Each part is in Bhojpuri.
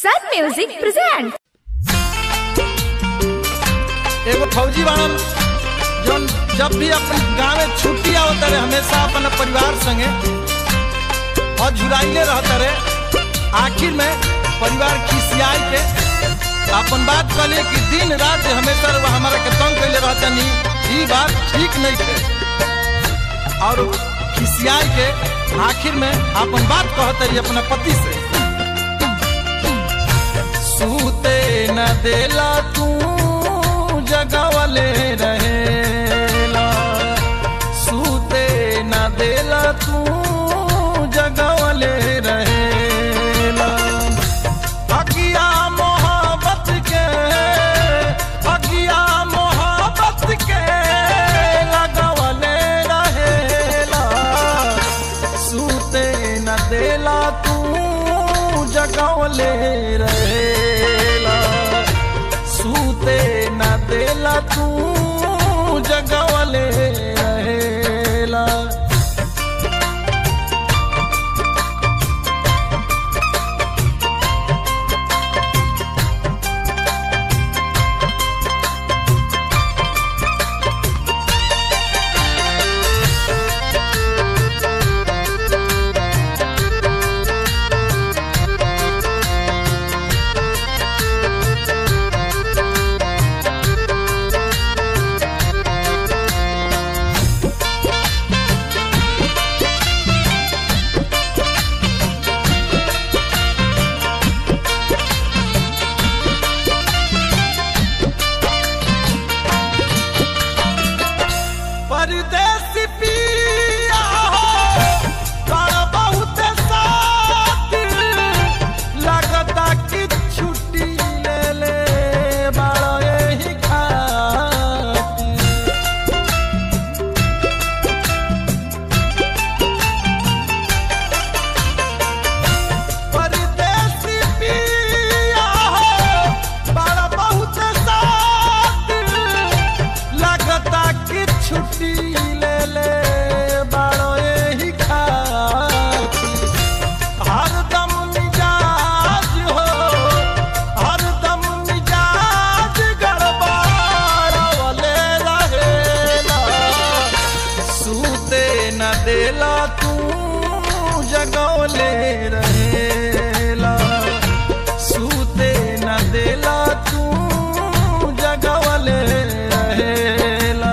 Sun Music presents. एगो फौजी बाड़न जौन जब भी अपन गाँव में छुट्टी आवत रहे हमेशा अपन परिवार संगे और झुराइले रहत रहे आखिर में परिवार खिसियाई के अपन बात कहले कि दिन रात जे हमेशा रउआ हमारा के तंग कैले रहतनी ई बात ठीक नहीं थे और खिसियाई के आखिर में अपन बात कहत रही अपना पति से सूते न देला तू जगवले रहेला सूते न देला तू जगवले रहेला अगिया मोहब्बत के अगिया मोहब्बत के लगवले रहेला सूते न देला तू जगवले रहेला सूते न देला तू जगवले रहेला परदेसी पिया हो बड़ा बहुत साथी लगता कि छुट्टी ले ले बड़ा यही खाती परदेसी पिया हो बड़ा बहुत साथी लगता कि छुट्टी ले ले बड़ो यही खाती हरदम मिजाज हो हरदम मिजाज गड़बड़ावले रहेला सूते न देला तू जगवले रहेला सूते न देला तू जगवले रहेला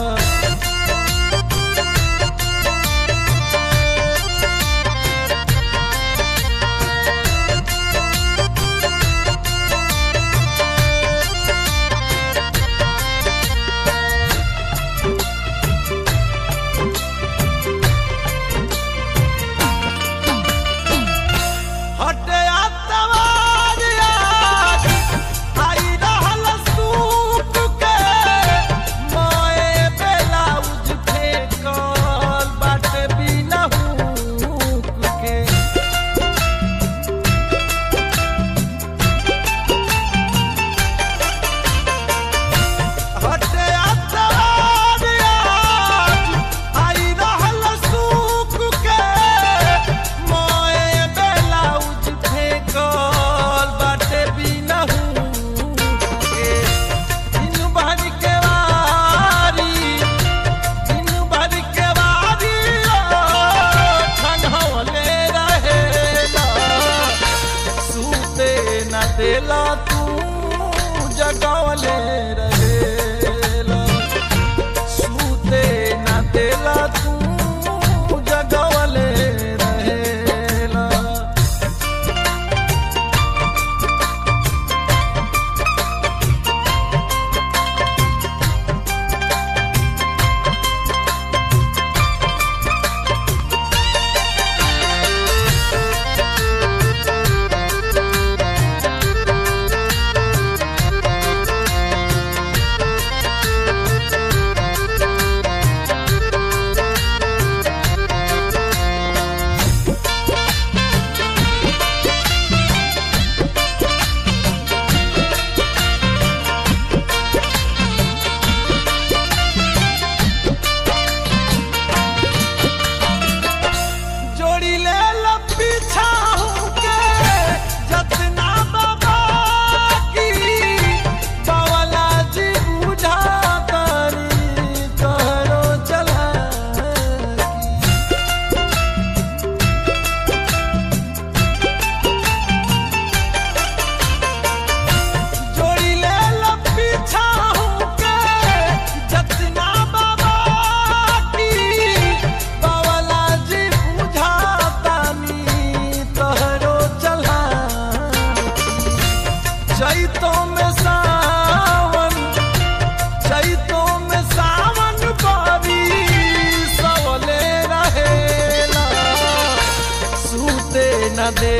हटे आतवार आज आई रहल सूप के मोए ब्लाउज फेंकल बाटे बिना हुक के हटे आतवार आज आई रहल सूप के मोए ब्लाउज फेंकल बाटे बिना हुक के दिन भर के वारी दिन भर के वारी ठंडौले रहेला सूते न देला तू जगवले रहेला सूते न देला तू जगवले रहेला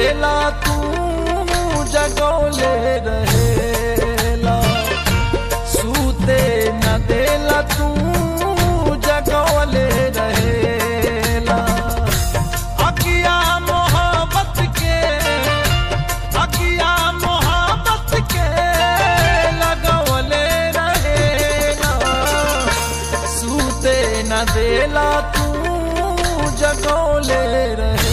देला तू जगौले रहेला सूते न देला तू जगौले रहेला अकिया मोहब्बत के अकिया मोहब्बत के लगौले रहेला सूते न देला तू जगौले रहे